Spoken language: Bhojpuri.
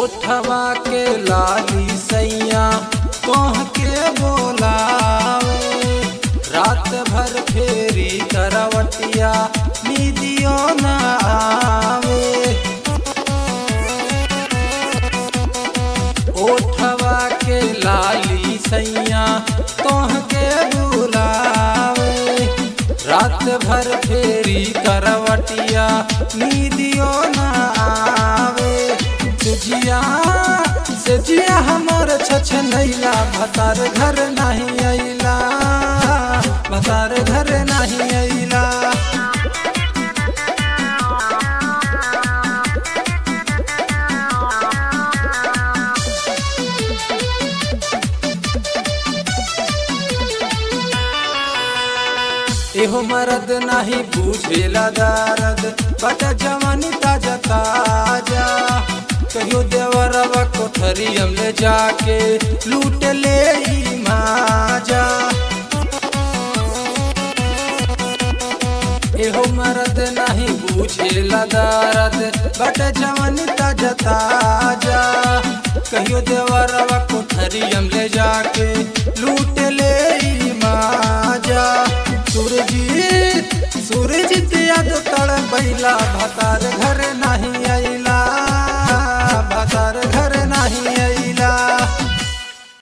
ओठवा के लाली सैया कह के बोलावे रात भर फेरी करवटिया नीदियो न आवे ओठवा के लाली सैया कह के बुलावे रात भर फेरी करवटिया नीदियो न आवे सुजिया सजिया हमर छछ नैला भतार घर नहीं अइला भतार घर नहीं अइला एहो मरद नहीं बुझेला दर्द बट जवानी ताजा ताजा कहियो देवरवा कोठरी हम ले जाके लूट ले ई माजा एहो मरद नहीं बुझेला दर्द बट जवानी ताजा ताजा कहियो देवरवा कोठरी हम ले जाके लूट ले ई माजा सूरजीत सूरजीत याद तड़ बैला भतार घर